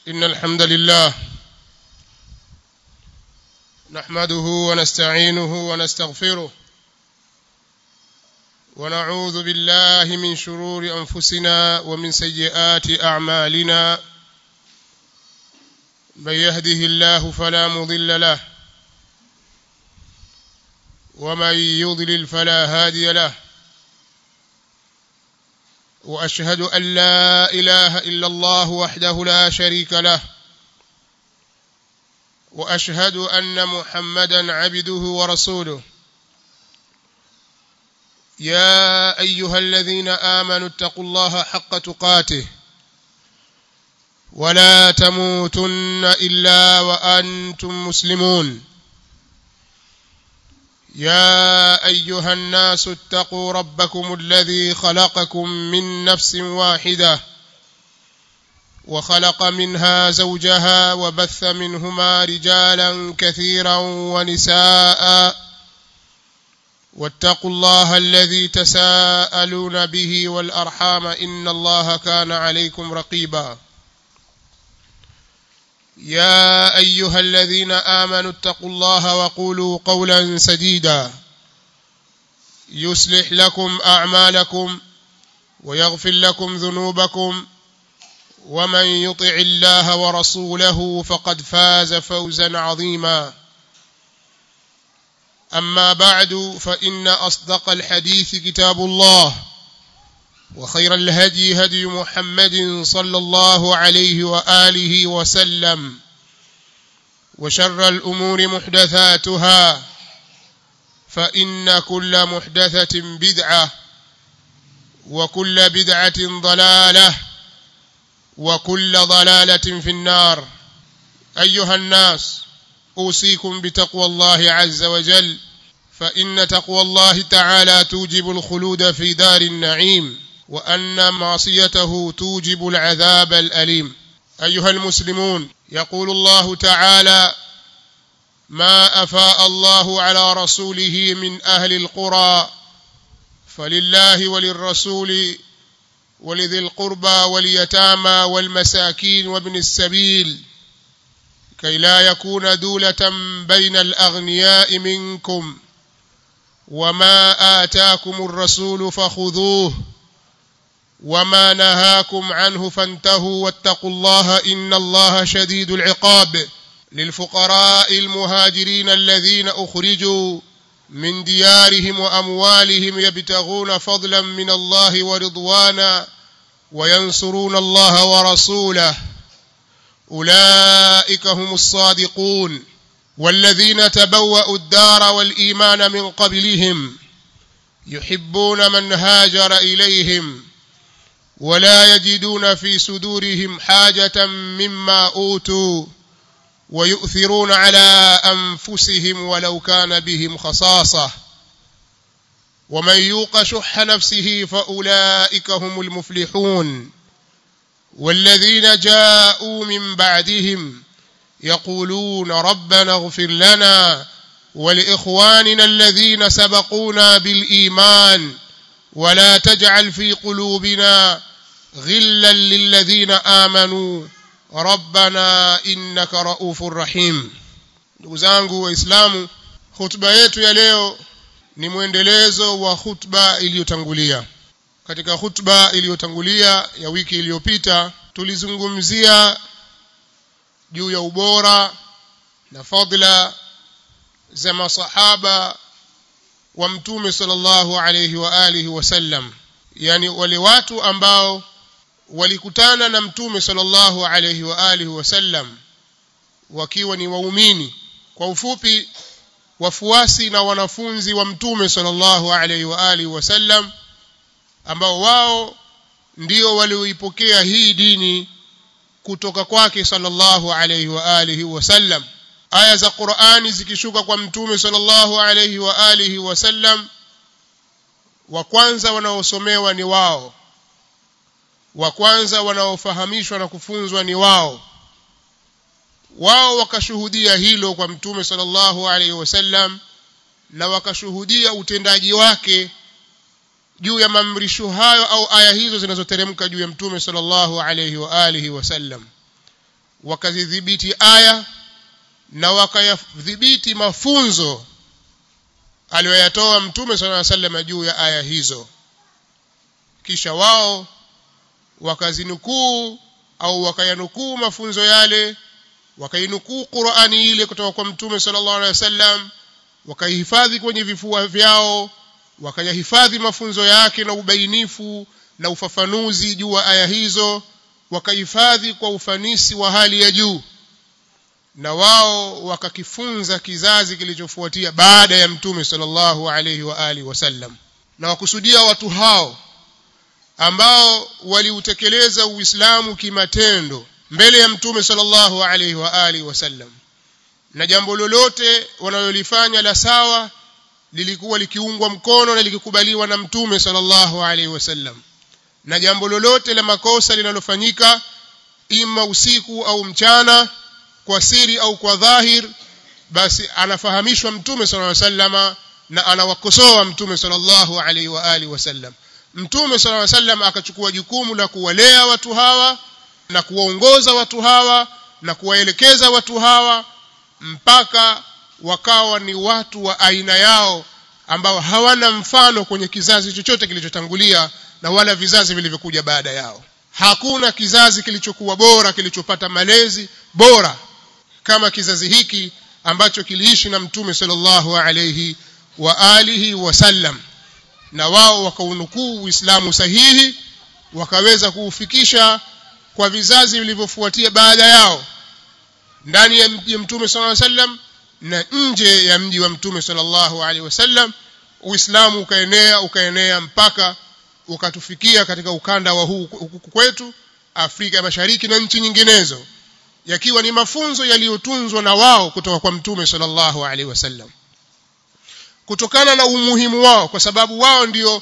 إن الحمد لله نحمده ونستعينه ونستغفره ونعوذ بالله من شرور أنفسنا ومن سيئات أعمالنا من يهده الله فلا مضل له ومن يضلل فلا هادي له واشهد ان لا اله الا الله وحده لا شريك له واشهد ان محمدا عبده ورسوله يا ايها الذين امنوا اتقوا الله حق تقاته ولا تموتن الا وانتم مسلمون يا ايها الناس اتقوا ربكم الذي خلقكم من نفس واحده وخلق منها زوجها وبث منهما رجالا كثيرا ونساء واتقوا الله الذي تساءلون به والارحام ان الله كان عليكم رقيبا يا ايها الذين امنوا اتقوا الله وقولوا قولا سديدا يصلح لكم اعمالكم ويغفر لكم ذنوبكم ومن يطع الله ورسوله فقد فاز فوزا عظيما اما بعد فان اصدق الحديث كتاب الله وخير الهدي هدي محمد صلى الله عليه واله وسلم وشر الامور محدثاتها فان كل محدثه بدعه وكل بدعه ضلاله وكل ضلاله في النار ايها الناس اوصيكم بتقوى الله عز وجل فان تقوى الله تعالى توجب الخلود في دار النعيم وان معصيته توجب العذاب الاليم ايها المسلمون يقول الله تعالى ما افاء الله على رسوله من اهل القرى فلله وللرسول ولذي القربى واليتامى والمساكين وابن السبيل كي لا يكون دوله بين الاغنياء منكم وما اتاكم الرسول فخذوه وما نهاكم عنه فانتهوا واتقوا الله ان الله شديد العقاب للفقراء المهاجرين الذين اخرجوا من ديارهم واموالهم يبتغون فضلا من الله ورضوانا وينصرون الله ورسوله اولئك هم الصادقون والذين تبوأوا الدار والايمان من قبلهم يحبون من هاجر اليهم ولا يجدون في صدورهم حاجة مما أوتوا ويؤثرون على أنفسهم ولو كان بهم خصاصة ومن يوق شح نفسه فأولئك هم المفلحون والذين جاءوا من بعدهم يقولون ربنا اغفر لنا ولإخواننا الذين سبقونا بالإيمان ولا تجعل في قلوبنا غلا للذين امنوا ربنا innaka raufur rahim ndugu zangu waislamu hutuba yetu ya leo ni mwendelezo wa hutuba iliyotangulia katika hutuba iliyotangulia ya wiki iliyopita tulizungumzia juu ya ubora na fadla za masahaba wa mtume sallallahu alayhi wa alihi wasallam yani wale watu ambao walikutana na mtume sallallahu alayhi wa alihi wasallam wakiwa ni waumini kwa ufupi wafuasi na wanafunzi wa mtume sallallahu alayhi wa alihi wasallam ambao wao ndio walioipokea hii dini kutoka kwake sallallahu alayhi wa alihi wasallam aya za Qur'ani zikishuka kwa mtume sallallahu alayhi wa alihi wasallam wa kwanza wanaosomewa ni wao wa kwanza wanaofahamishwa na kufunzwa ni wao wao wakashuhudia hilo kwa mtume sallallahu alaihi wasallam na wakashuhudia utendaji wake juu ya maamrisho hayo au aya hizo zinazoteremka juu ya mtume sallallahu alayhi wa alihi wasallam wakazidhibiti aya na wakayadhibiti mafunzo aliyoyatoa mtume sallallahu alaihi wasallam juu ya aya hizo kisha wao wakazinukuu au wakayanukuu mafunzo yale wakainukuu Qur'ani ile kutoka kwa mtume sallallahu alaihi wasallam wakaihifadhi kwenye vifua vyao wakayahifadhi mafunzo yake na ubainifu na ufafanuzi juu wa aya hizo wakahifadhi kwa ufanisi wa hali ya juu na wao wakakifunza kizazi kilichofuatia baada ya mtume sallallahu alaihi wa alihi wasallam na wakusudia watu hao ambao waliutekeleza uislamu kimatendo mbele ya mtume sallallahu alaihi wa alihi wasallam na jambo lolote wanalolifanya la sawa lilikuwa likiungwa mkono na likikubaliwa na mtume sallallahu alaihi wasallam na jambo lolote la makosa linalofanyika ima usiku au mchana kwa siri au kwa dhahir basi anafahamishwa mtume sallallahu alaihi wasallama na anawakosoa mtume sallallahu alaihi wa alihi wasallam mtume sallallahu alaihi wasallam akachukua jukumu la kuwalea watu hawa na kuwaongoza watu hawa na kuwaelekeza watu hawa mpaka wakawa ni watu wa aina yao ambao hawana mfano kwenye kizazi chochote kilichotangulia na wala vizazi vilivyokuja baada yao hakuna kizazi kilichokuwa bora kilichopata malezi bora kama kizazi hiki ambacho kiliishi na mtume sallallahu alayhi wa alihi wasallam na wao wakaunukuu uislamu sahihi wakaweza kuufikisha kwa vizazi vilivyofuatia baada yao ndani ya mji mtume sallallahu alayhi wasallam na nje ya mji wa mtume sallallahu alaihi wasallam uislamu ukaenea ukaenea mpaka ukatufikia katika ukanda wa huu kwetu Afrika ya Mashariki na nchi nyinginezo yakiwa ni mafunzo yaliyotunzwa na wao kutoka kwa mtume sallallahu alaihi wasallam kutokana na umuhimu wao kwa sababu wao ndio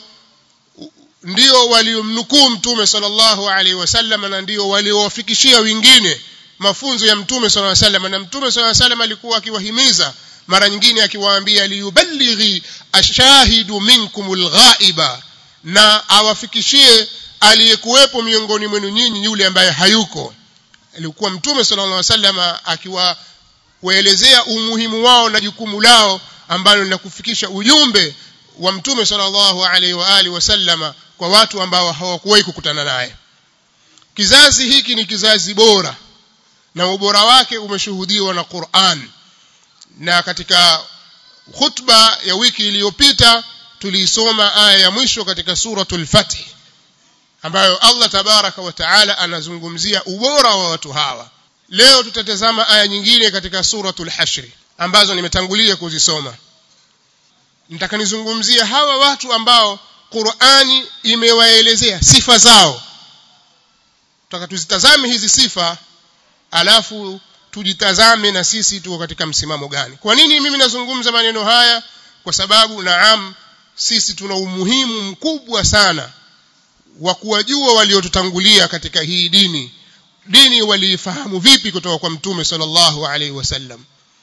ndio waliomnukuu mtume sallallahu alaihi wasallam na ndio waliowafikishia wengine mafunzo ya mtume sallallahu alaihi wasallam na mtume sallallahu alaihi wasallam alikuwa akiwahimiza mara nyingine akiwaambia liyuballighi ashahidu minkumul ghaiba na awafikishie aliyekuwepo miongoni mwenu nyinyi yule ambaye hayuko alikuwa mtume sallallahu alaihi wasallam akiwaelezea umuhimu wao na jukumu lao ambalo ni kufikisha ujumbe wa mtume sallallahu alaihi wa alihi wasallama kwa watu ambao hawakuwahi kukutana naye kizazi hiki ni kizazi bora na ubora wake umeshuhudiwa na Qur'an na katika khutba ya wiki iliyopita tuliisoma aya ya mwisho katika suratul fath ambayo Allah tabaraka wa taala anazungumzia ubora wa watu hawa leo tutatazama aya nyingine katika suratul hashri ambazo nimetangulia kuzisoma nitaka nizungumzie hawa watu ambao Qur'ani imewaelezea sifa zao tutaka tuzitazame hizi sifa alafu tujitazame na sisi tuko katika msimamo gani kwa nini mimi nazungumza maneno haya kwa sababu naam sisi tuna umuhimu mkubwa sana wa kuwajua waliotutangulia katika hii dini dini waliifahamu vipi kutoka kwa mtume sallallahu alaihi wasallam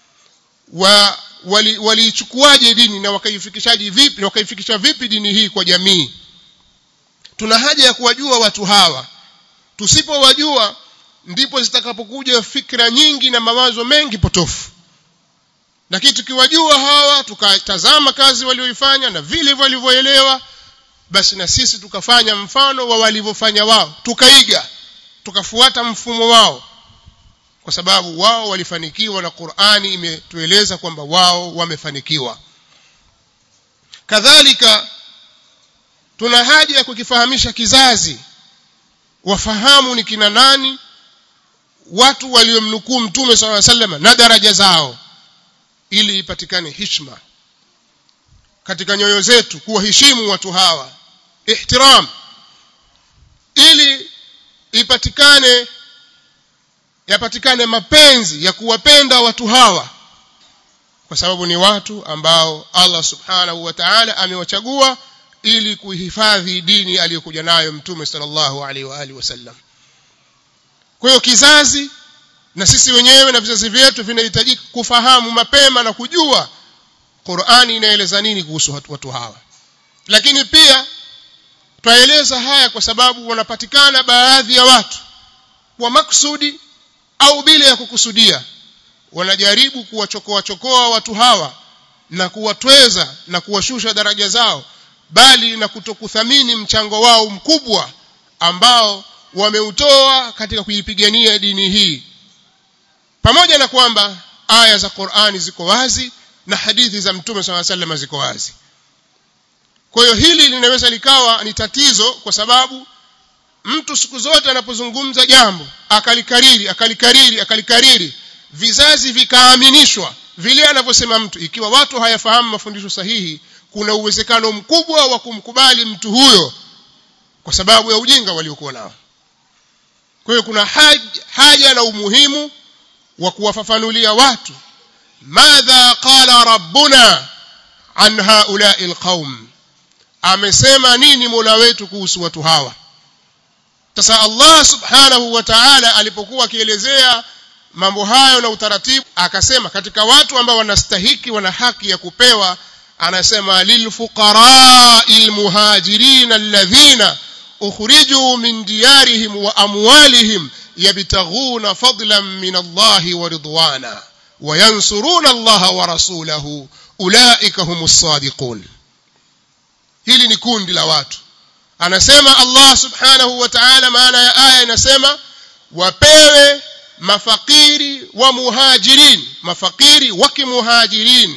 wa waliichukuaje wali dini na wakaifikishaje vipi na wakaifikisha vipi dini hii kwa jamii tuna haja ya kuwajua watu hawa tusipowajua ndipo zitakapokuja fikra nyingi na mawazo mengi potofu lakini tukiwajua hawa tukatazama kazi walioifanya na vile walivyoelewa basi na sisi tukafanya mfano wa walivyofanya wao tukaiga tukafuata mfumo wao kwa sababu wao walifanikiwa na Qur'ani imetueleza kwamba wao wamefanikiwa kadhalika tuna haja ya kukifahamisha kizazi wafahamu ni kina nani watu waliomnukuu mtume swalla sallam na daraja zao ili ipatikane hishma katika nyoyo zetu kuwaheshimu watu hawa ihtiram ili ipatikane yapatikane mapenzi ya kuwapenda watu hawa kwa sababu ni watu ambao Allah subhanahu wa ta'ala amewachagua ili kuhifadhi dini aliyokuja nayo mtume sallallahu alaihi wa alihi wasallam kwa hiyo kizazi na sisi wenyewe na vizazi vyetu vinahitaji kufahamu mapema na kujua Qur'ani inaeleza nini kuhusu watu, watu hawa lakini pia twaeleza haya kwa sababu wanapatikana baadhi ya watu kwa maksudi au bila ya kukusudia wanajaribu kuwachokoa chokoa watu hawa na kuwatweza na kuwashusha daraja zao bali na kutokuthamini mchango wao mkubwa ambao wameutoa katika kuipigania dini hii pamoja na kwamba aya za Qur'ani ziko wazi na hadithi za Mtume SAW sallam ziko wazi kwa hiyo hili linaweza likawa ni tatizo kwa sababu mtu siku zote anapozungumza jambo akalikariri akalikariri akalikariri vizazi vikaaminishwa vile anavyosema mtu ikiwa watu hayafahamu mafundisho sahihi kuna uwezekano mkubwa wa kumkubali mtu huyo kwa sababu ya ujinga waliokuwa nao kwa hiyo kuna haja, haja na umuhimu wa kuwafafanulia watu madha qala rabbuna an haulai alqaum amesema nini mola wetu kuhusu watu hawa sasa Allah subhanahu wa ta'ala alipokuwa akielezea mambo hayo na utaratibu akasema katika watu ambao wanastahiki wana haki ya kupewa anasema lilfuqara'il muhajirin alladhina ukhriju min diyarihim wa amwalihim yabtaghuna fadlan min Allah wa ridwana wa yansuruna Allah wa rasulahu ulaika humus sadiqun hili ni kundi la watu anasema Allah subhanahu wa ta'ala maana ya aya inasema wapewe mafakiri wa muhajirin mafakiri wa kimuhajirin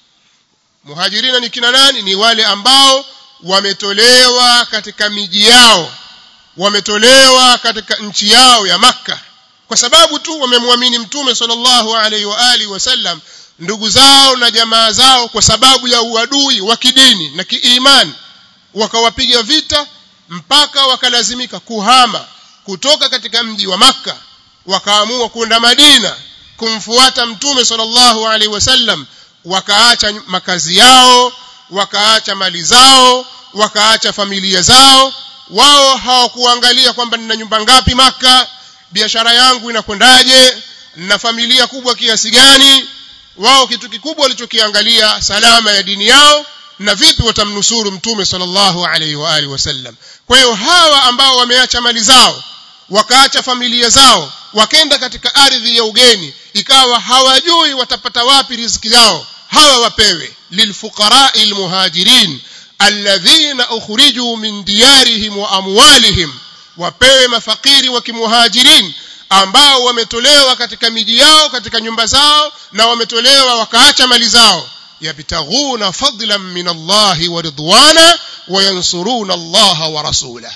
muhajirina ni kina nani ni wale ambao wametolewa katika miji yao wametolewa katika nchi yao ya makka kwa sababu tu wamemwamini mtume sallallahu alaihi wa alihi wasallam ndugu zao na jamaa zao kwa sababu ya uadui wa kidini na kiimani wakawapiga vita mpaka wakalazimika kuhama kutoka katika mji wa makka wakaamua kwenda madina kumfuata mtume sallallahu alaihi wasallam wakaacha makazi yao wakaacha mali zao wakaacha familia zao wao hawakuangalia kwamba nina nyumba ngapi maka biashara yangu inakwendaje na familia kubwa kiasi gani wao kitu kikubwa walichokiangalia salama ya dini yao na vipi watamnusuru mtume sallallahu alaihi wa alihi wasallam kwa hiyo hawa ambao wameacha mali zao wakaacha familia zao wakenda katika ardhi ya ugeni ikawa hawajui watapata wapi riziki yao hawa wapewe lilfuqara'i almuhajirin alladhina ukhriju min diyarihim wa amwalihim wapewe mafakiri wa kimuhajirin ambao wametolewa katika miji yao katika nyumba zao na wametolewa wakaacha mali zao yabtaghuna fadlan min Allahi wa ridwana wa yansuruna Allaha wa rasulahu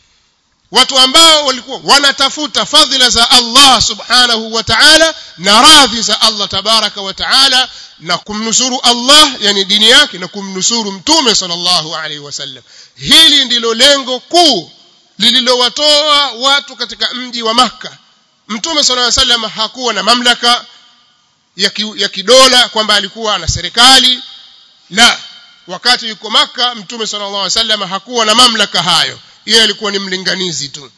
watu ambao walikuwa wanatafuta fadhila za Allah subhanahu wa ta'ala na radhi za Allah tabaraka wa ta'ala na kumnusuru Allah yani dini yake na kumnusuru mtume sallallahu alaihi wasallam hili ndilo lengo kuu lililowatoa watu katika mji wa maka mtume sallallahu alaihi wasallam hakuwa na mamlaka ya, ki, ya kidola kwamba alikuwa na serikali la wakati yuko maka mtume sallallahu alaihi wasallam hakuwa na mamlaka hayo yeye alikuwa ni mlinganizi tu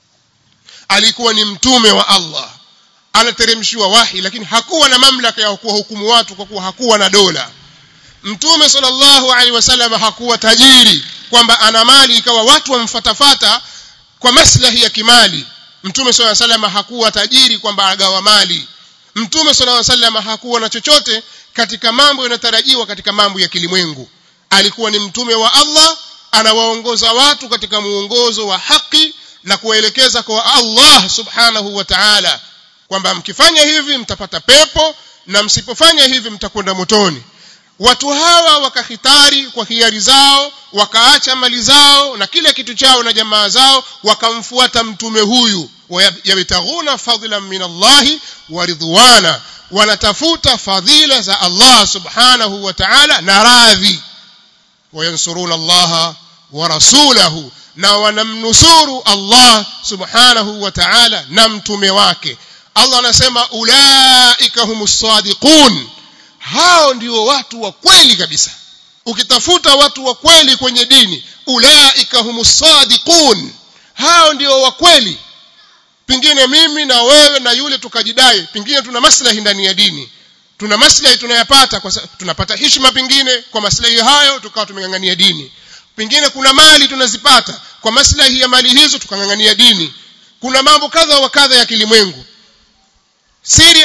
alikuwa ni mtume wa Allah anateremshiwa wahi lakini hakuwa na mamlaka ya kuwahukumu watu kwa kuwa hakuwa na dola mtume sallallahu alaihi wasallam hakuwa tajiri kwamba ana mali ikawa watu wamfatafata kwa maslahi ya kimali mtume sallallahu alaihi wasallam hakuwa tajiri kwamba agawa mali mtume sallallahu alaihi wasallam hakuwa na chochote katika mambo yanayotarajiwa katika mambo ya kilimwengu alikuwa ni mtume wa Allah anawaongoza watu katika muongozo wa haki na kuwaelekeza kwa Allah subhanahu wa ta'ala kwamba mkifanya hivi mtapata pepo na msipofanya hivi mtakwenda motoni watu hawa wakahitari kwa hiari zao wakaacha mali zao na kila kitu chao na jamaa zao wakamfuata mtume huyu yabtaghuna fadlan min Allahi wa ridwana wanatafuta fadhila za Allah subhanahu wa ta'ala na radhi wayansuruna Allah wa rasulahu na wanamnusuru Allah subhanahu wa ta'ala na mtume wake Allah anasema ulaika humus sadiqun hao ndio watu wa kweli kabisa ukitafuta watu wa kweli kwenye dini ulaika humus sadiqun hao ndio wa kweli pingine mimi na wewe na yule tukajidai pingine tuna maslahi ndani ya dini tuna maslahi tunayapata kwa tunapata heshima pingine kwa maslahi hayo tukawa tumengangania dini pengine kuna mali tunazipata kwa maslahi ya mali hizo tukangangania dini kuna mambo kadha wa kadha ya kilimwengu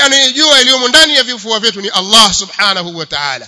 anayejua yaliyomo ndani ya vifua vyetu ni Allah subhanahu wa ta'ala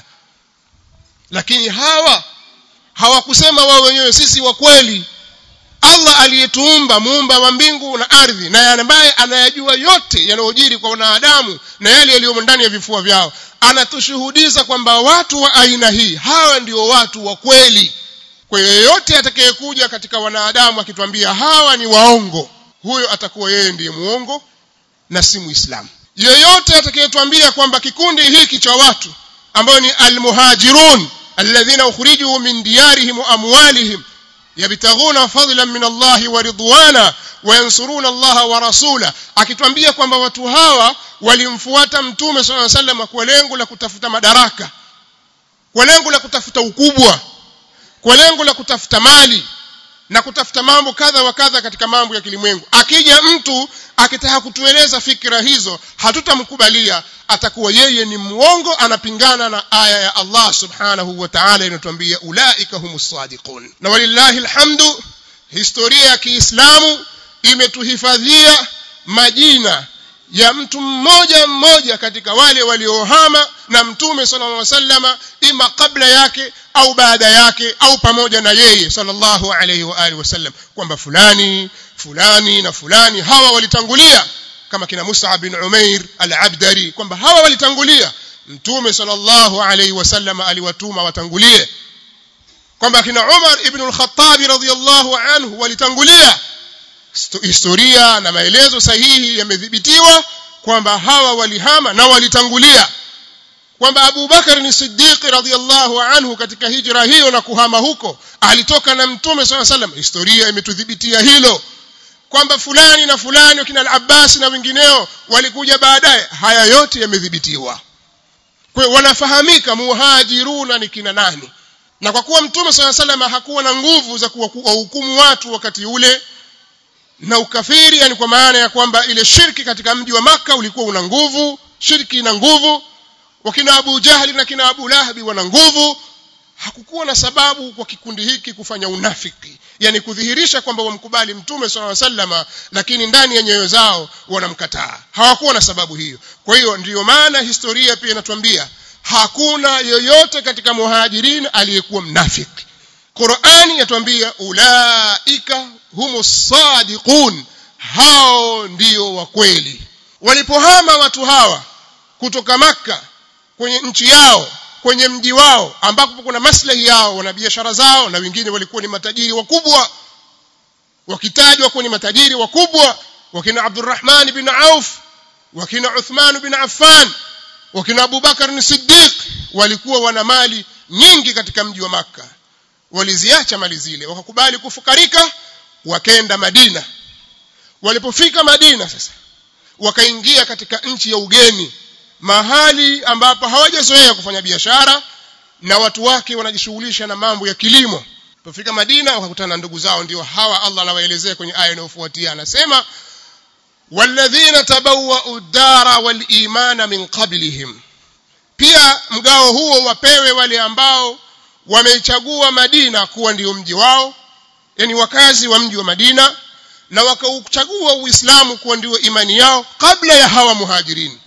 lakini hawa hawakusema wao wenyewe sisi wa kweli Allah aliyetuumba muumba wa mbingu na ardhi na ambaye anayajua yote yanayojiri kwa wanadamu na yale yaliyomo ndani ya vifua vyao anatushuhudiza kwamba watu wa aina hii hawa ndio watu wa kweli kwa hiyo yeyote atakayekuja katika wanadamu akituambia hawa ni waongo huyo atakuwa yeye ndiye muongo na si muislamu yeyote atakayetuambia kwamba kikundi hiki cha watu ambao ni almuhajirun alladhina ukhrijuu min diyarihim wa amwalihim yabtaghuna fadlan min Allah wa ridwana wayansuruna Allah wa rasula akitwambia kwamba watu hawa walimfuata mtume sallallahu alaihi wasallam kwa lengo la kutafuta madaraka kwa lengo la kutafuta ukubwa kwa lengo la kutafuta mali na kutafuta mambo kadha wa kadha katika mambo ya kilimwengu akija mtu akitaka kutueleza fikra hizo hatutamkubalia atakuwa yeye ni mwongo anapingana na aya ya Allah subhanahu wa ta'ala inatuambia ulaika humus sadiqun na walillahi alhamdu historia ya Kiislamu imetuhifadhia majina ya mtu mmoja mmoja katika wale waliohama na mtume sallallahu alaihi wasallama ima kabla yake au baada yake au pamoja na yeye sallallahu alaihi wa alihi wasallam kwamba fulani fulani na fulani hawa walitangulia kama kina Mus'ab bin Umair al-Abdari kwamba hawa walitangulia mtume sallallahu alaihi wasallam aliwatuma watangulie kwamba kina Umar ibn al-Khattab radhiyallahu anhu walitangulia historia na maelezo sahihi yamedhibitiwa kwamba hawa walihama na walitangulia kwamba Abu Bakar ni Siddiq radhiyallahu anhu katika hijra hiyo na kuhama huko alitoka na mtume swalla sallam historia imetudhibitia hilo kwamba fulani na fulani wakina al-Abbas na wengineo walikuja baadaye haya yote yamedhibitiwa kwa hiyo wanafahamika muhajiruna ni kina nani na kwa kuwa mtume swalla sallam hakuwa na nguvu za kuwahukumu watu wakati ule na ukafiri yani kwa maana ya kwamba ile shirki katika mji wa maka ulikuwa una nguvu shirki ina nguvu wakina Abu Jahli na kina Abu Lahabi wana nguvu hakukuwa na sababu kwa kikundi hiki kufanya unafiki yani kudhihirisha kwamba wamkubali mtume swalla sallama lakini ndani ya nyoyo zao wanamkataa hawakuwa na sababu hiyo kwa hiyo ndiyo maana historia pia inatuambia hakuna yoyote katika muhajirin aliyekuwa mnafiki Qur'ani yatuambia ulaika humus sadiqun hao ndio wa kweli walipohama watu hawa kutoka maka kwenye nchi yao kwenye mji wao ambapo kuna maslahi yao wana biashara zao na wengine walikuwa ni matajiri wakubwa wakitajwa kuwa ni matajiri wakubwa wakina Abdurrahman bin Auf wakina Uthman bin Affan wakina Abu Bakar ni Siddiq walikuwa wana mali nyingi katika mji wa maka waliziacha mali zile wakakubali kufukarika wakenda Madina walipofika Madina sasa wakaingia katika nchi ya ugeni mahali ambapo hawajazoea kufanya biashara na watu wake wanajishughulisha na mambo ya kilimo walipofika Madina wakakutana na ndugu zao ndio hawa Allah anawaelezea kwenye aya inayofuatia anasema walladhina tabawwa'u ad-dara wal imana min qablihim pia mgao huo wapewe wale ambao wameichagua Madina kuwa ndio mji wao yani wakazi wa mji wa Madina na wakauchagua Uislamu kuwa ndio imani yao kabla ya hawa muhajirini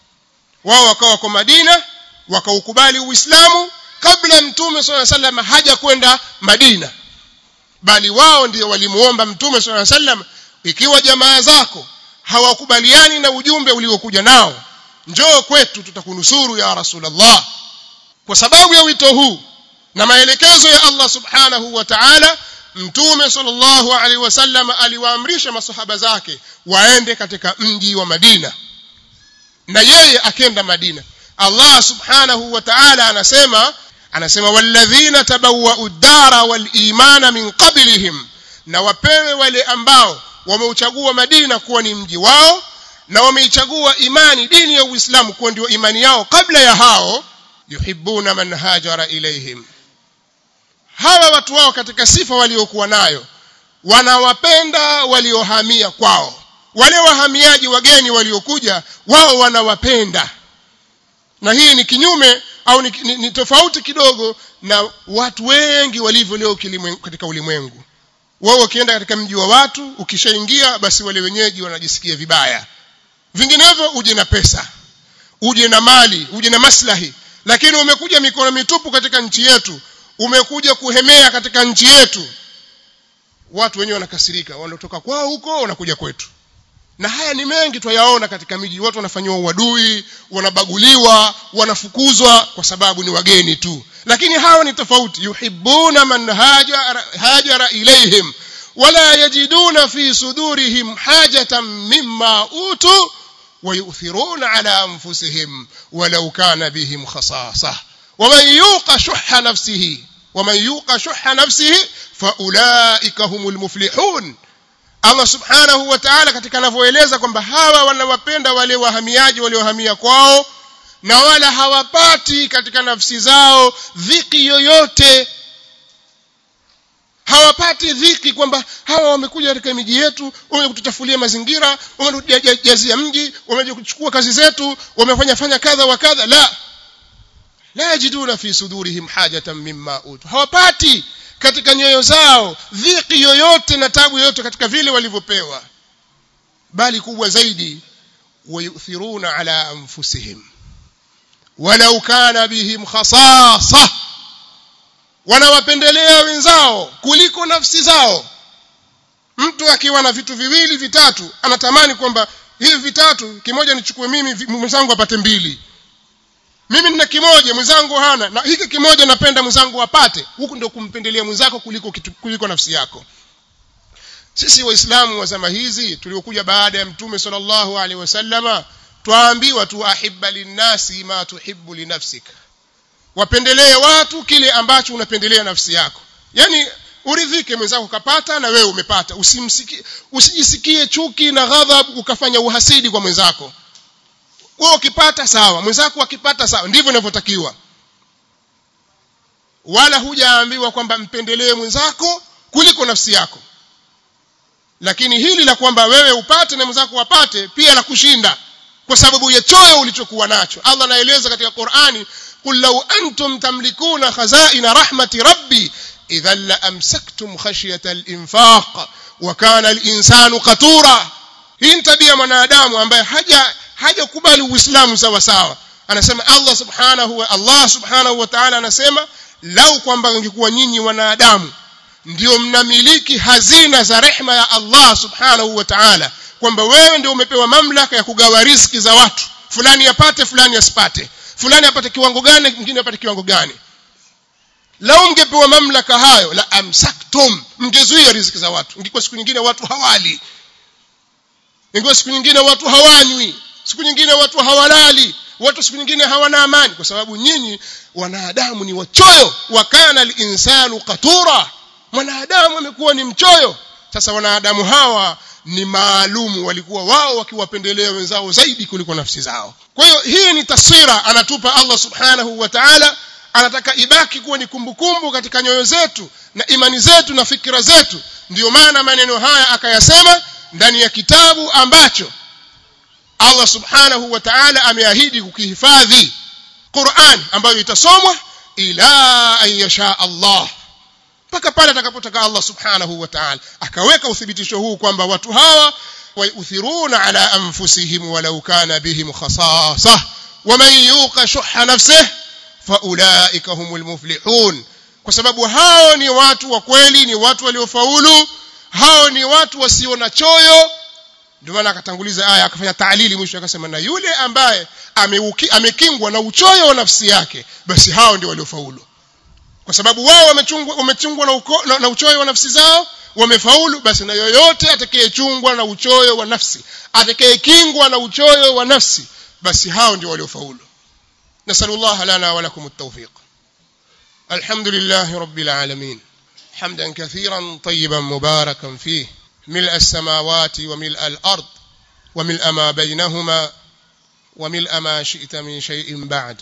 wao wakawa kwa Madina wakaukubali Uislamu kabla mtume swalla sallam haja kwenda Madina bali wao ndio walimuomba mtume swalla sallam ikiwa jamaa zako hawakubaliani na ujumbe uliokuja nao njoo kwetu tutakunusuru ya rasulullah kwa sababu ya wito huu na maelekezo ya Allah subhanahu wa ta'ala mtume sallallahu alaihi wasallam aliwaamrisha masahaba zake waende katika mji wa Madina na yeye akenda Madina Allah subhanahu wa ta'ala anasema anasema walladhina tabawwa'u ad-dara wal imana min qablihim na wapewe wale ambao wameuchagua Madina kuwa ni mji wao na wameichagua imani dini ya Uislamu kuwa ndio imani yao kabla ya hao yuhibbuna man hajara ilaihim hawa watu wao katika sifa waliokuwa nayo wanawapenda waliohamia kwao wale wahamiaji wageni waliokuja wao wanawapenda na hii ni kinyume au ni, ni, ni tofauti kidogo na watu wengi walivyo leo katika ulimwengu wao wakienda katika mji wa watu ukishaingia basi wale wenyeji wanajisikia vibaya vinginevyo uje na pesa uje na mali uje na maslahi lakini umekuja mikono mitupu katika nchi yetu umekuja kuhemea katika nchi yetu watu wenyewe wanakasirika wanatoka kwao huko wanakuja kwetu na haya ni mengi twayaona katika miji watu wanafanyiwa uadui wanabaguliwa wanafukuzwa kwa sababu ni wageni tu lakini hawa ni tofauti yuhibbuna man hajara, hajara ilaihim wala yajiduna fi sudurihim hajatan mimma utu ويؤثرون على أنفسهم ولو كان بهم خصاصة ومن يوق شح نفسه ومن يوق شح نفسه فأولئك هم المفلحون Allah subhanahu wa ta'ala katika anavyoeleza kwamba hawa wanawapenda wale wahamiaji waliohamia kwao na wala hawapati katika nafsi zao dhiki yoyote hawapati dhiki kwamba hawa wamekuja katika miji yetu wamekuja kutuchafulia mazingira wamejazia mji wamekuja kuchukua kazi zetu wamefanya fanya kadha wa kadha la la yajiduna fi sudurihim hajatan mimma utu hawapati katika nyoyo zao dhiki yoyote na tabu yoyote katika vile walivyopewa bali kubwa zaidi wayuthiruna ala anfusihim walau kana bihim khasasa wanawapendelea wenzao kuliko nafsi zao mtu akiwa na vitu viwili vitatu anatamani kwamba hivi vitatu kimoja nichukue mimi mwenzangu apate mbili mimi nina kimoja mwenzangu hana na hiki kimoja napenda mwenzangu apate huku ndio kumpendelea mwenzako kuliko kitu, kuliko nafsi yako sisi waislamu wa zama hizi tuliokuja baada ya mtume sallallahu alaihi wasallama twaambiwa tu ahibba linnasi ma tuhibbu linafsika wapendelee watu kile ambacho unapendelea nafsi yako yani uridhike mwenzako kapata na wewe umepata usimsikie usijisikie chuki na ghadhab ukafanya uhasidi kwa mwenzako wewe ukipata sawa mwenzako akipata sawa ndivyo inavyotakiwa wala hujaambiwa kwamba mpendelee mwenzako kuliko nafsi yako lakini hili la kwamba wewe upate na mwenzako wapate pia la kushinda kwa sababu ya choyo ulichokuwa nacho Allah anaeleza katika Qur'ani قل لو أنتم تملكون خزائن رحمة ربي إذا لأمسكتم خشية الإنفاق وكان الإنسان قتورا hii tabia mwanadamu ambaye haja hajakubali uislamu sawa sawa anasema Allah subhanahu wa Allah subhanahu wa ta'ala anasema lau kwamba ingekuwa nyinyi wanadamu ndio mnamiliki hazina za rehma ya Allah subhanahu wa ta'ala kwamba wewe ndio umepewa mamlaka ya kugawa riziki za watu fulani apate fulani asipate fulani apate kiwango gani mwingine apate kiwango gani lau mngepewa mamlaka hayo la amsaktum mngezuia riziki za watu ingekuwa siku nyingine watu hawali ingekuwa siku nyingine watu hawanywi siku nyingine watu hawalali watu siku nyingine hawana amani kwa sababu nyinyi wanadamu ni wachoyo wakana al-insanu qatura mwanadamu amekuwa ni mchoyo sasa wanadamu hawa ni maalumu walikuwa wao wakiwapendelea wenzao zaidi kuliko nafsi zao kwa hiyo hii ni taswira anatupa Allah subhanahu wa ta'ala anataka ibaki kuwa ni kumbukumbu katika nyoyo zetu na imani zetu na fikira zetu ndiyo maana maneno haya akayasema ndani ya kitabu ambacho Allah subhanahu wa ta'ala ameahidi kukihifadhi Qur'an ambayo itasomwa ila an yasha Allah mpaka pale atakapotaka Allah subhanahu wa ta'ala akaweka uthibitisho huu kwamba watu hawa wayuthiruna ala anfusihim walau kana bihim khasasa waman yuqa shuhha nafsihi faulaika humul muflihun kwa sababu hao ni watu wa kweli ni watu waliofaulu hao ni watu wasio na choyo ndio maana akatanguliza aya akafanya taalili mwisho akasema na yule ambaye ameuki, amekingwa na uchoyo wa nafsi yake basi hao ndio waliofaulu kwa sababu wao wamechungwa wamechungwa na, uko, na, na uchoyo wa nafsi zao wamefaulu basi na yoyote atakayechungwa na uchoyo wa nafsi atakayekingwa na uchoyo wa nafsi basi hao ndio waliofaulu نسأل الله لنا ولكم التوفيق الحمد لله رب العالمين حمدا كثيرا طيبا مباركا فيه ملء السماوات وملء الأرض وملء ما بينهما وملء ما شئت من شيء بعد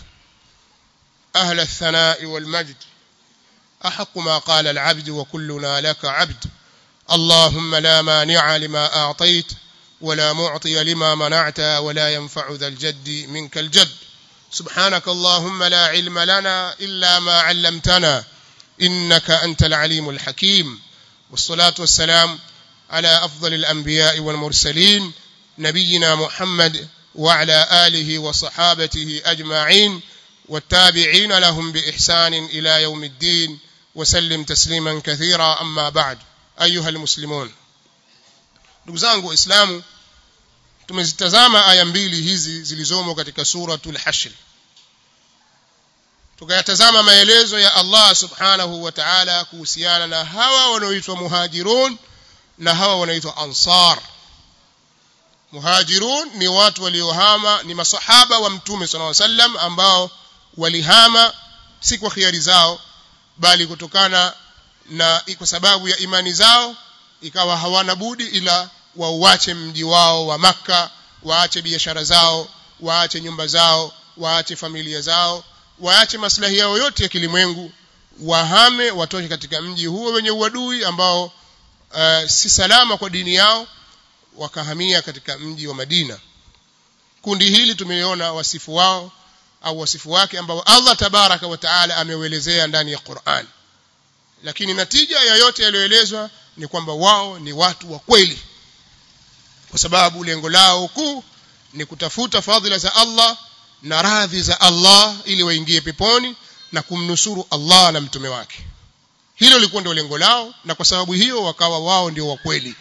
أهل الثناء والمجد أحق ما قال العبد وكلنا لك عبد اللهم لا مانع لما أعطيت ولا معطي لما منعت ولا ينفع ذا الجد منك الجد سبحانك اللهم لا علم لنا إلا ما علمتنا إنك أنت العليم الحكيم والصلاة والسلام على أفضل الأنبياء والمرسلين نبينا محمد وعلى آله وصحابته أجمعين والتابعين لهم بإحسان إلى يوم الدين وسلم تسليما كثيرا أما بعد أيها المسلمون نقزانك إسلام tumezitazama aya mbili hizi zilizomo katika suratul hashr tukayatazama maelezo ya Allah subhanahu wa ta'ala kuhusiana na hawa wanaoitwa muhajirun na hawa wanaoitwa ansar muhajirun ni watu waliohama ni masahaba wa mtume sallallahu alaihi wasallam ambao walihama si kwa khiari zao bali kutokana na kwa sababu ya imani zao ikawa hawana budi ila wauache mji wao wa maka waache biashara zao waache nyumba zao waache familia zao waache maslahi yao yote ya kilimwengu wahame watoke katika mji huo wenye uadui ambao uh, si salama kwa dini yao wakahamia katika mji wa Madina kundi hili tumeona wasifu wao au wasifu wake ambao Allah tabaraka wa taala ameuelezea ndani ya Qur'an lakini natija ya yote yaliyoelezwa ni kwamba wao ni watu wa kweli kwa sababu lengo lao kuu ni kutafuta fadhila za Allah na radhi za Allah ili waingie peponi na kumnusuru Allah na mtume wake hilo lilikuwa ndio lengo lao na kwa sababu hiyo wakawa wao ndio wa kweli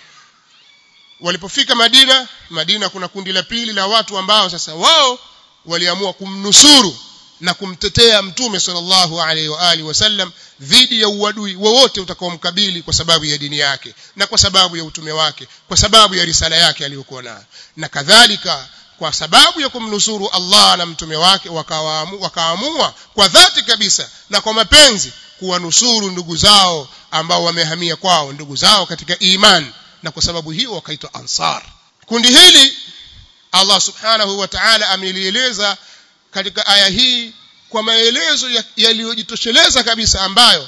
walipofika Madina Madina kuna kundi la pili la watu ambao sasa wao waliamua kumnusuru na kumtetea mtume sallallahu alaihi wa alihi wasallam dhidi ya uadui wowote utakaomkabili kwa sababu ya dini yake na kwa sababu ya utume wake kwa sababu ya risala yake aliyokuwa nayo na kadhalika kwa sababu ya kumnusuru Allah na mtume wake wakaamua wakaamua kwa dhati kabisa na kwa mapenzi kuwanusuru ndugu zao ambao wamehamia kwao ndugu zao katika iman na kwa sababu hiyo wakaitwa ansar kundi hili Allah subhanahu wa ta'ala amelieleza katika aya hii kwa maelezo yaliyojitosheleza ya kabisa ambayo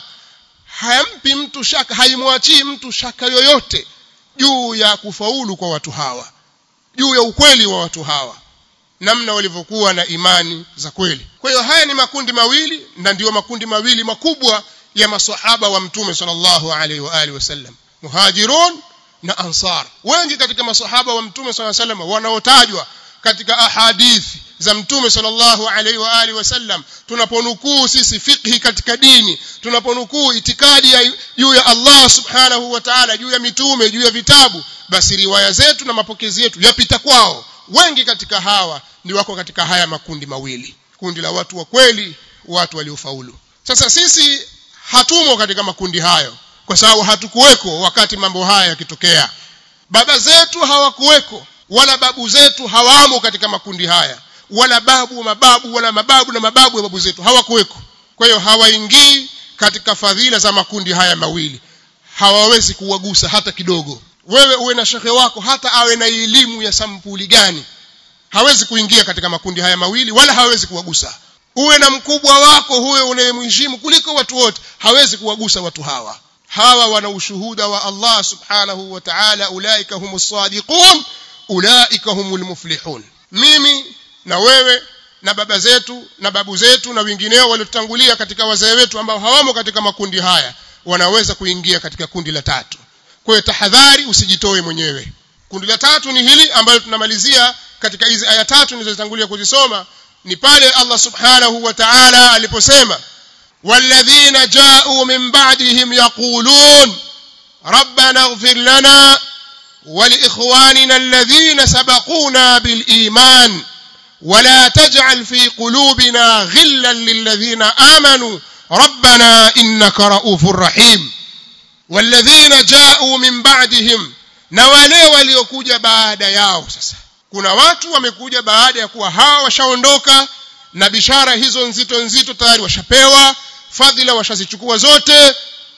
hayampi mtu shaka haimwachii mtu shaka yoyote juu ya kufaulu kwa watu hawa juu ya ukweli wa watu hawa namna walivyokuwa na imani za kweli kwa hiyo haya ni makundi mawili na ndiyo makundi mawili makubwa ya maswahaba wa mtume sallallahu alaihi wa alihi wasallam muhajirun na ansar wengi katika maswahaba wa mtume sallallahu alaihi wasallam wanaotajwa katika ahadithi za mtume sallallahu alaihi wa alihi wasallam tunaponukuu sisi fiqhi katika dini tunaponukuu itikadi ya juu ya Allah subhanahu wa ta'ala juu ya mitume juu ya vitabu basi riwaya zetu na mapokezi yetu yapita kwao wengi katika hawa ni wako katika haya makundi mawili kundi la watu wa kweli watu waliofaulu sasa sisi hatumo katika makundi hayo kwa sababu hatukuweko wakati mambo haya yakitokea baba zetu hawakuweko wala babu zetu hawamo katika makundi haya wala babu mababu wala mababu na mababu ya babu zetu hawakuweko kwa hiyo hawaingii katika fadhila za makundi haya mawili hawawezi kuwagusa hata kidogo wewe uwe na shekhe wako hata awe na elimu ya sampuli gani hawezi kuingia katika makundi haya mawili wala hawezi kuwagusa uwe na mkubwa wako huyo unayemheshimu kuliko watu wote hawezi kuwagusa watu hawa hawa wana ushuhuda wa Allah subhanahu wa ta'ala ulaika humus sadiqun ulaika humul muflihun mimi na wewe na baba zetu na babu zetu na wengineo waliotangulia katika wazee wetu ambao hawamo katika makundi haya wanaweza kuingia katika kundi la tatu kwa hiyo tahadhari usijitoe mwenyewe kundi la tatu ni hili ambalo tunamalizia katika hizi aya tatu nilizotangulia kuzisoma ni pale Allah subhanahu wa ta'ala aliposema والذين جاءوا من بعدهم يقولون ربنا اغفر لنا ولإخواننا الذين سبقونا بالإيمان ولا تجعل في قلوبنا غلا للذين آمنوا ربنا إنك رؤوف رحيم والذين جاءوا من بعدهم na wale waliokuja baada yao sasa kuna watu wamekuja baada ya kuwa hawa washaondoka na bishara hizo nzito nzito tayari washapewa fadhila washazichukua zote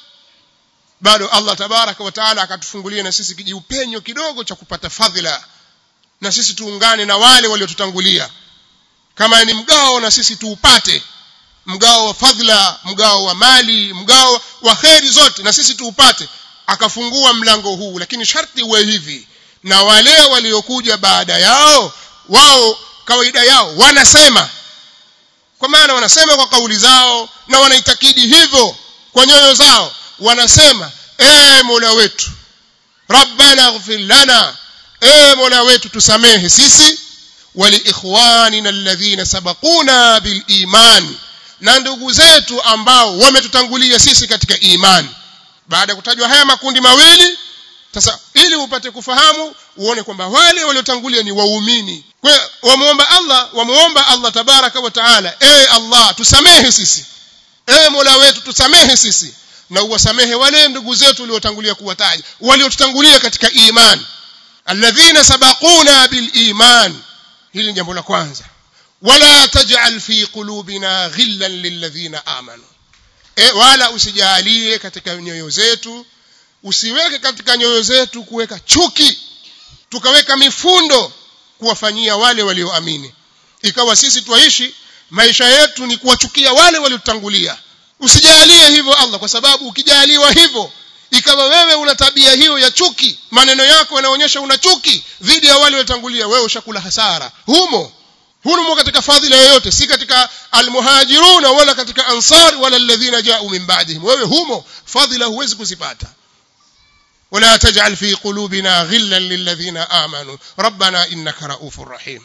bado Allah tabaraka wa taala akatufungulia na sisi kijiupenyo kidogo cha kupata fadhila na sisi tuungane na wale waliotutangulia kama ni mgao na sisi tuupate mgao wa fadhila mgao wa mali mgao wa kheri zote na sisi tuupate akafungua mlango huu lakini sharti uwe hivi na wale waliokuja baada yao wao kawaida yao wanasema kwa maana wanasema kwa kauli zao na wanaitakidi hivyo kwa nyoyo zao wanasema ee mola wetu rabbana ighfir lana ee mola wetu tusamehe sisi waliikhwanina alladhina sabaquna biliman na ndugu zetu ambao wametutangulia sisi katika imani baada ya kutajwa haya makundi mawili sasa ili upate kufahamu uone kwamba wale waliotangulia ni waumini kwa hiyo wamuomba Allah wamuomba Allah tabaraka wa taala ewe Allah tusamehe sisi ewe Mola wetu tusamehe sisi na uwasamehe wale ndugu zetu waliotangulia kuwataja waliotutangulia katika imani alladhina sabaquna bil iman hili ni jambo la kwanza wala taj'al fi qulubina ghillan lilladhina amanu e, wala usijalie katika nyoyo zetu usiweke katika nyoyo zetu kuweka chuki tukaweka mifundo kuwafanyia wale walioamini ikawa sisi twaishi maisha yetu ni kuwachukia wale waliotangulia usijalie hivyo Allah kwa sababu ukijaliwa hivyo ikawa wewe una tabia hiyo ya chuki maneno yako yanaonyesha una chuki dhidi ya wale waliotangulia wewe ushakula hasara humo humo katika fadhila yoyote si katika almuhajiruna wala katika ansar wala alladhina ja'u min ba'dihim wewe humo fadhila huwezi kuzipata ولا تجعل في قلوبنا غلا للذين آمنوا ربنا إنك رؤوف رحيم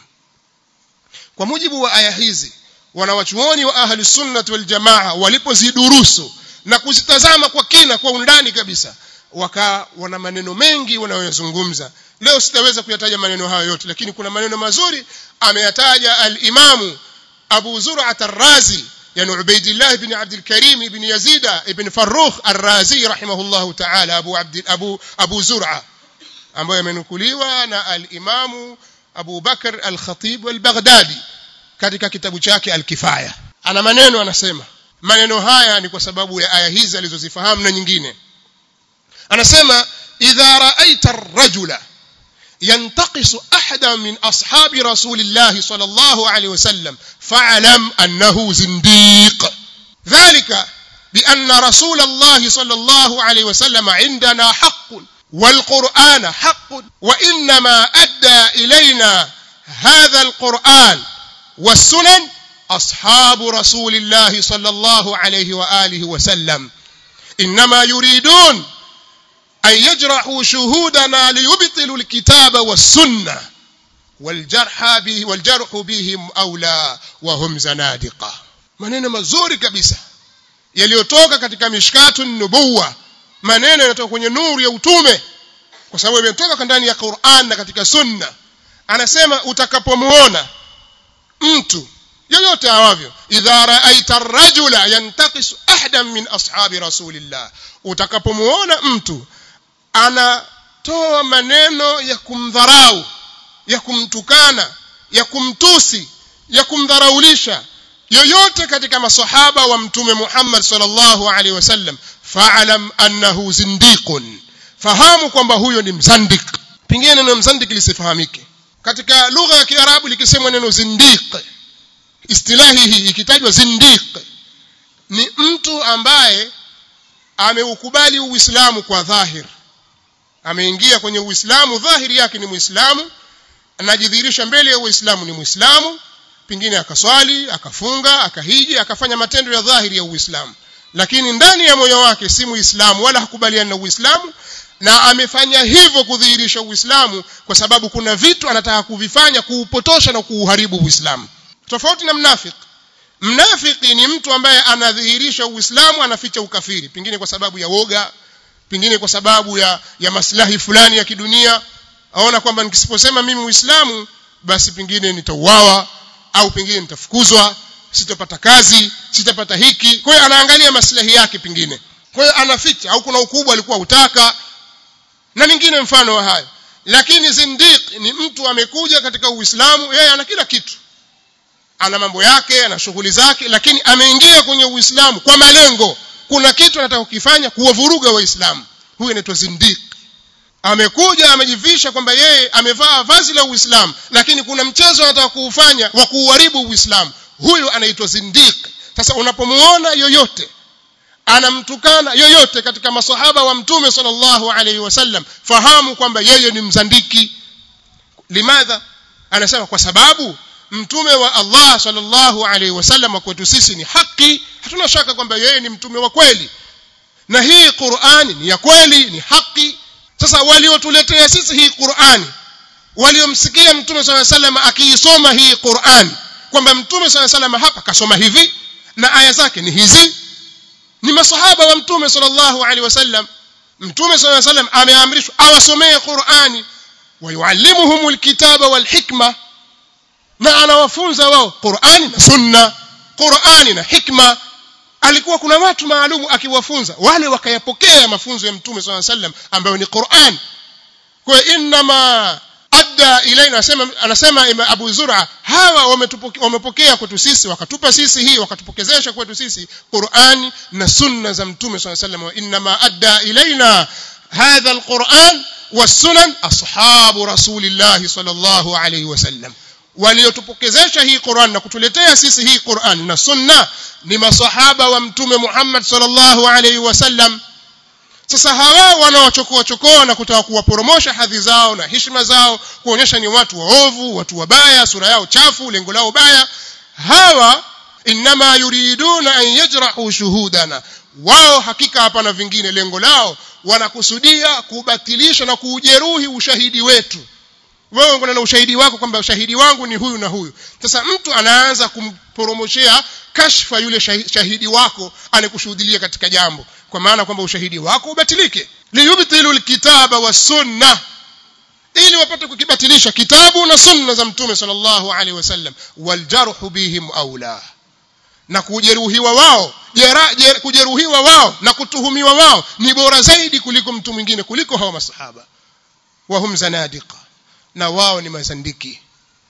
kwa mujibu wa aya hizi wanawachuoni wa ahli sunnah wal jamaa walipozidurusu na kuzitazama kwa kina kwa undani kabisa waka wana maneno mengi wanayozungumza leo sitaweza kuyataja maneno hayo yote lakini kuna maneno mazuri ameyataja al-imamu Abu Zur'at ar-Razi يعني عبيد الله بن عبد الكريم بن يزيد بن فروخ الرازي رحمه الله تعالى أبو عبد أبو أبو زرعة ambayo yamenukuliwa na al-Imamu Abu Bakar al-Khatib al-Baghdadi katika kitabu chake al-Kifaya ana maneno anasema maneno haya ni kwa sababu ya aya hizi alizozifahamu na nyingine anasema idha ra'aita ar-rajula ينتقص أحدا من أصحاب رسول الله صلى الله عليه وسلم فاعلم أنه زنديق ذلك بأن رسول الله صلى الله عليه وسلم عندنا حق والقرآن حق وإنما أدى إلينا هذا القرآن والسنن أصحاب رسول الله صلى الله عليه وآله وسلم إنما يريدون أن يجرحوا شهودنا ليبطلوا الكتاب والسنة والجرح به والجرح بهم أولى وهم زنادقة maneno mazuri kabisa yaliyotoka katika mishkatu nubuwa maneno yanatoka kwenye nuru ya utume kwa sababu yametoka ndani ya Qur'an na katika sunna anasema utakapomuona mtu yoyote awavyo idha ra'aita ar-rajula yantaqisu ahadan min ashabi rasulillah utakapomuona mtu anatoa maneno ya kumdharau ya kumtukana ya kumtusi ya kumdharaulisha yoyote katika masahaba wa mtume Muhammad sallallahu alaihi wasallam fa'alam annahu zindiqun fahamu kwamba huyo ni mzandik pengine neno mzandik lisifahamike katika lugha ya kiarabu likisemwa neno zindiq istilahi hii ikitajwa zindiq ni mtu ambaye ameukubali uislamu kwa dhahir ameingia kwenye uislamu dhahiri yake ni muislamu anajidhihirisha mbele ya uislamu ni muislamu pengine akaswali akafunga akahiji akafanya matendo ya dhahiri ya uislamu lakini ndani ya moyo wake si muislamu wala hakubaliani na uislamu na amefanya hivyo kudhihirisha uislamu kwa sababu kuna vitu anataka kuvifanya kuupotosha na kuuharibu uislamu tofauti na mnafiki mnafiki ni mtu ambaye anadhihirisha uislamu anaficha ukafiri pengine kwa sababu ya woga pengine kwa sababu ya ya maslahi fulani ya kidunia aona kwamba nikisiposema mimi muislamu basi pengine nitauawa au pengine nitafukuzwa sitapata kazi sitapata hiki kwa hiyo anaangalia maslahi yake pengine kwa hiyo anaficha au kuna ukubwa alikuwa utaka na mingine mfano wa hayo lakini zindiq ni mtu amekuja katika uislamu yeye ana kila kitu ana mambo yake ana shughuli zake lakini ameingia kwenye uislamu kwa malengo kuna kitu anataka kukifanya kuwavuruga waislamu huyu anaitwa zindiq amekuja amejivisha kwamba yeye amevaa vazi la uislamu lakini kuna mchezo anataka kuufanya wa kuuharibu uislamu huyu anaitwa zindiq sasa unapomuona yoyote anamtukana yoyote katika masahaba wa mtume sallallahu alaihi wasallam fahamu kwamba yeye ni mzandiki limadha anasema kwa sababu mtume wa Allah sallallahu alaihi wasallam kwetu sisi ni haki hatuna shaka kwamba yeye ni mtume wa kweli na hii Qur'ani ni ya kweli ni haki sasa waliotuletea sisi hii Qur'ani waliomsikia mtume swalla sallam akiisoma hii Qur'an kwamba mtume swalla sallam hapa kasoma hivi na aya zake ni hizi ni masahaba wa mtume sallallahu alaihi wasallam mtume sallallahu alaihi wasallam ameamrishwa awasomee Qur'ani wayuallimuhum alkitaba walhikma na anawafunza wao Qur'ani na sunna Qur'ani na hikma alikuwa kuna watu maalumu akiwafunza wale wakayapokea mafunzo ya mtume sallallahu alaihi wasallam ambayo ni Qur'an kwa inma adda ilaina anasema anasema Abu Zur'a hawa wamepokea kwetu sisi wakatupa sisi hii wakatupokezesha kwetu sisi Qur'ani na sunna za mtume sallallahu alaihi wasallam inma adda ilaina hadha alquran والسنن أصحاب رسول الله صلى الله عليه وسلم waliotupokezesha hii Qur'an na kutuletea sisi hii Qur'an na sunna ni masahaba wa mtume Muhammad sallallahu alaihi wasallam sasa hawa wanaochokoa chokoa na kutaka kuwaporomosha hadhi zao na heshima zao kuonyesha ni watu waovu watu wabaya sura yao chafu lengo lao baya hawa inma yuriduna an yajrahu shuhudana wao hakika hapana vingine lengo lao wanakusudia kubatilisha na kuujeruhi ushahidi wetu wewe uko na ushahidi wako kwamba ushahidi wangu ni huyu na huyu sasa mtu anaanza kumporomoshea kashfa yule shahidi wako anakushuhudia katika jambo kwa maana kwamba ushahidi wako ubatilike liyubtilu alkitaba wasunna ili wapate kukibatilisha kitabu na sunna za mtume sallallahu alaihi wasallam waljarhu bihim aula na kujeruhiwa wao jera, jera, kujeruhiwa wao na kutuhumiwa wao ni bora zaidi kuliko mtu mwingine kuliko hawa masahaba wahum zanadiqa na wao ni mazandiki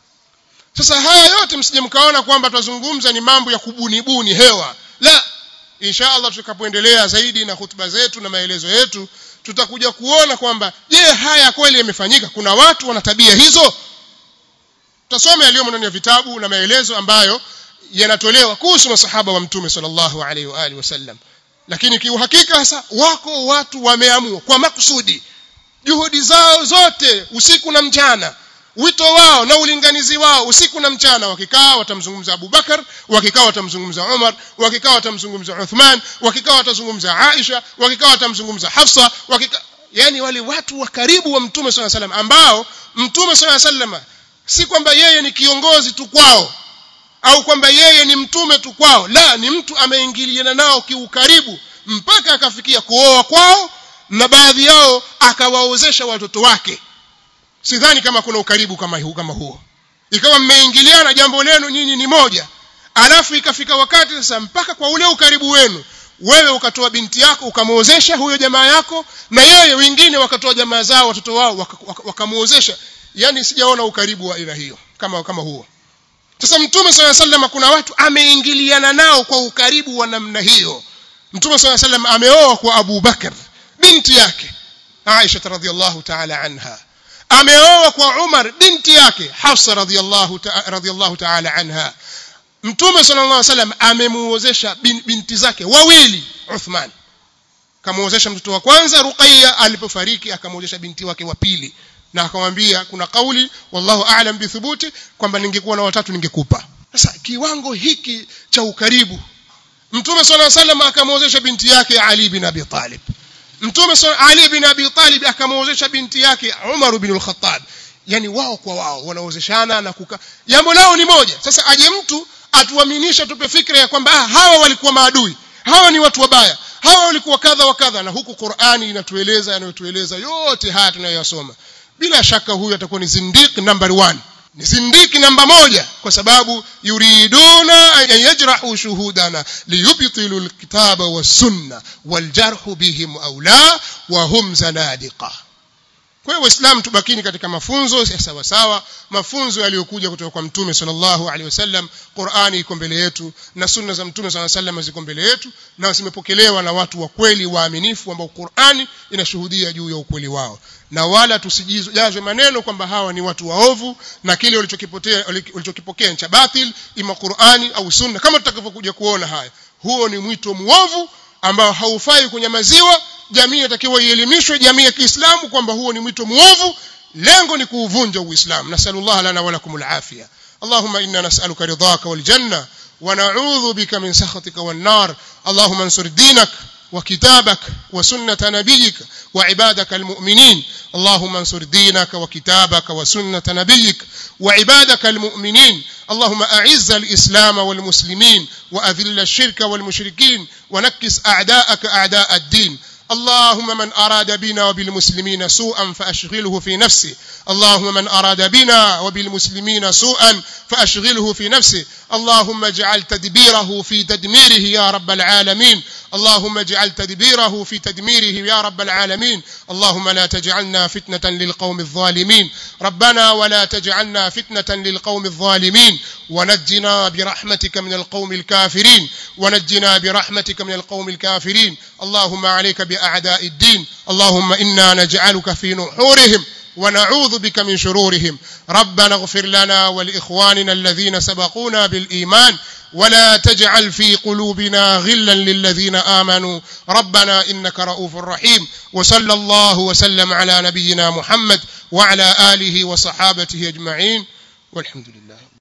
sasa haya yote msije mkaona kwamba tunazungumza ni mambo ya kubunibuni hewa la insha Allah tutakapoendelea zaidi na hutuba zetu na maelezo yetu tutakuja kuona kwamba je haya kweli yamefanyika kuna watu wana tabia hizo tutasoma yaliyomo ndani ya vitabu na maelezo ambayo yanatolewa kuhusu masahaba wa mtume sallallahu alaihi wa alihi wasallam lakini kiuhakika sasa wako watu wameamua kwa makusudi juhudi zao zote usiku na mchana wito wao na ulinganizi wao usiku na mchana wakikaa watamzungumza Abu Bakar wakikaa watamzungumza Umar wakikaa watamzungumza Uthman wakikaa watazungumza Aisha wakikaa watamzungumza Hafsa wakikaa yani wale watu wa karibu wa mtume swalla salam ambao mtume swalla salam si kwamba yeye ni kiongozi tu kwao au kwamba yeye ni mtume tu kwao la ni mtu ameingiliana nao kiukaribu mpaka akafikia kuoa kwao na baadhi yao akawaozesha watoto wake sidhani kama kuna ukaribu kama huu kama huo ikawa mmeingiliana jambo lenu nyinyi ni moja alafu ikafika wakati sasa mpaka kwa ule ukaribu wenu wewe ukatoa binti yako ukamuozesha huyo jamaa yako na yeye wengine wakatoa jamaa zao watoto wao wakamuozesha waka yani sijaona ukaribu wa aina hiyo kama kama huo sasa mtume swalla sallam kuna watu ameingiliana nao kwa ukaribu wa namna hiyo mtume swalla sallam ameoa kwa Abu Bakar binti yake Aisha radhiallahu ta'ala anha ameoa kwa Umar binti yake Hafsa radhiallahu ta, radhiallahu ta'ala anha Mtume sallallahu alaihi wasallam amemuozesha bin, binti zake wawili Uthman kamuozesha mtoto wa kwanza Ruqayya alipofariki akamuozesha binti wake wa pili na akamwambia kuna kauli wallahu a'lam bithubuti kwamba ningekuwa na watatu ningekupa sasa kiwango hiki cha ukaribu Mtume sallallahu alaihi wasallam akamuozesha binti yake Ali bin Abi Talib Mtume Ali bin Abi Talib akamuozesha binti yake Umar bin al-Khattab yani wao kwa wao wanaozeshana na kuka jambo lao ni moja sasa aje mtu atuaminisha tupe fikra ya kwamba ah, hawa walikuwa maadui hawa ni watu wabaya hawa walikuwa kadha wa kadha na huku Qur'ani inatueleza yanayotueleza yote haya tunayoyasoma bila shaka huyu atakuwa ni zindiq number one ni zindiki namba moja kwa sababu yuriduna an yajrahu shuhudana liyubtilu alkitaba wasunna waljarhu bihim aula wa hum zanadiqa kwa hiyo waislamu tubakini katika mafunzo ya sawa sawa mafunzo yaliyokuja kutoka kwa mtume sallallahu alaihi wasallam Qur'ani iko mbele yetu na sunna za mtume sallallahu alaihi wasallam ziko mbele yetu na zimepokelewa na watu wa kweli waaminifu ambao Qur'ani inashuhudia juu ya ukweli wao na wala tusijazwe maneno kwamba hawa ni watu waovu na kile walichokipotea walichokipokea cha batil ima Qur'ani au sunna kama tutakavyokuja kuona haya huo ni mwito muovu ambao haufai kunyamaziwa jamii inatakiwa ielimishwe jamii ya Kiislamu kwamba huo ni mwito muovu lengo ni kuuvunja uislamu nasallallahu lana wa lakum alafia اللهم إنا نسألك رضاك والجنة ونعوذ بك من سخطك والنار اللهم انصر دينك وكتابك وسنة نبيك وعبادك المؤمنين اللهم انصر دينك وكتابك وسنة نبيك وعبادك المؤمنين اللهم أعز الإسلام والمسلمين وأذل الشرك والمشركين ونكس أعداءك أعداء الدين اللهم من أراد بنا وبالمسلمين سوءا فأشغله في نفسه اللهم من أراد بنا وبالمسلمين سوءا فأشغله في نفسه اللهم اجعل تدبيره في تدميره يا رب العالمين اللهم اجعل تدبيره في تدميره يا رب العالمين اللهم لا تجعلنا فتنة للقوم الظالمين ربنا ولا تجعلنا فتنة للقوم الظالمين ونجنا برحمتك من القوم الكافرين ونجنا برحمتك من القوم الكافرين اللهم عليك بأعداء الدين اللهم إنا نجعلك في نحورهم ونعوذ بك من شرورهم ربنا اغفر لنا ولإخواننا الذين سبقونا بالإيمان ولا تجعل في قلوبنا غلا للذين آمنوا ربنا إنك رؤوف رحيم وصلى الله وسلم على نبينا محمد وعلى آله وصحابته أجمعين والحمد لله